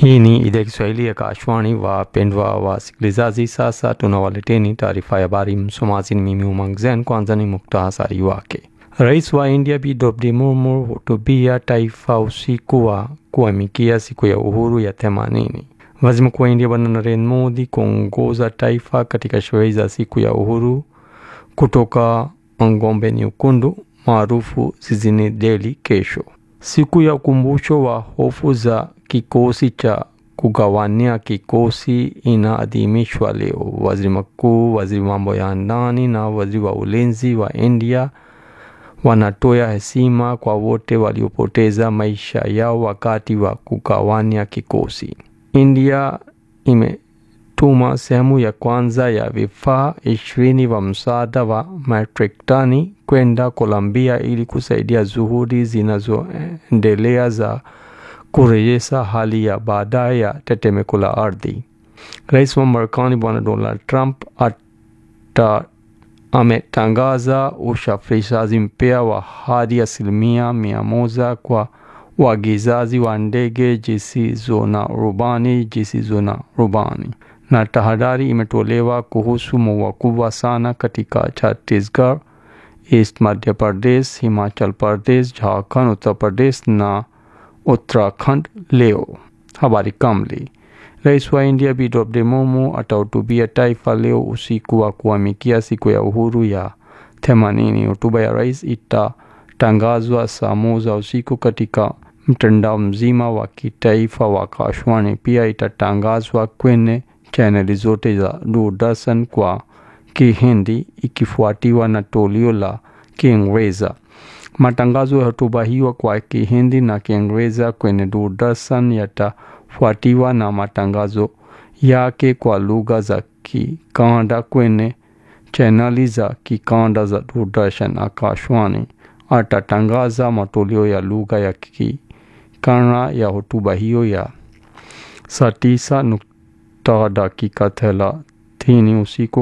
Hii ni idhaa ya Kiswahili ya Kashwani. Wapendwa wasikilizaji, sasa tunawaleteni taarifa ya habari. Msomaji ni mimi Umang Zen. Kwanza ni muktasari wake. Rais wa India Bi Draupadi Murmu hutubia taifa usiku wa kuamkia siku ya uhuru ya themanini. Waziri Mkuu wa India Bwana Narendra Modi kuongoza taifa katika sherehe za siku ya uhuru kutoka Ngombe Nyekundu maarufu jijini Delhi kesho. Siku ya ukumbusho wa hofu za kikosi cha kugawania kikosi inaadhimishwa leo. Waziri mkuu, waziri mambo ya ndani na waziri wa ulinzi wa India wanatoa heshima kwa wote waliopoteza maisha yao wakati wa kugawania kikosi. India imetuma sehemu ya kwanza ya vifaa ishirini wa msaada wa metric tani kwenda Colombia ili kusaidia juhudi zinazoendelea za kurejesha hali ya baadaye ya tetemeko la ardhi. Rais wa Marekani Bwana Donald Trump ata ametangaza usafirishaji mpya wa hadi asilimia mia moja kwa uagizaji wa ndege zisizo na rubani zisizo na rubani, na tahadhari imetolewa kuhusu mvua kubwa sana katika Chhattisgarh, East Madhya Pradesh, Himachal Pradesh, Jharkhand, Uttar Pradesh na Uttarakhand leo. Habari kamili. Rais wa India Bi Draupadi Murmu atahutubia taifa leo usiku wa kuamkia siku ya uhuru ya themanini. Hotuba ya rais itatangazwa saa moja usiku katika mtandao mzima wa kitaifa wa Kashwani. Pia itatangazwa kwenye chaneli zote za Doordarshan kwa Kihindi ikifuatiwa na toleo la Kiingereza. Matangazo ya hotuba hiyo kwa Kihindi na Kiingereza kwenye Doordarshan yatafuatiwa na matangazo yake kwa lugha za kikanda kwenye chaneli za kikanda za Doordarshan. Akashwani atatangaza matoleo ya lugha ya kikanda ya hotuba hiyo ya saa tisa nukta dakika thelathini usiku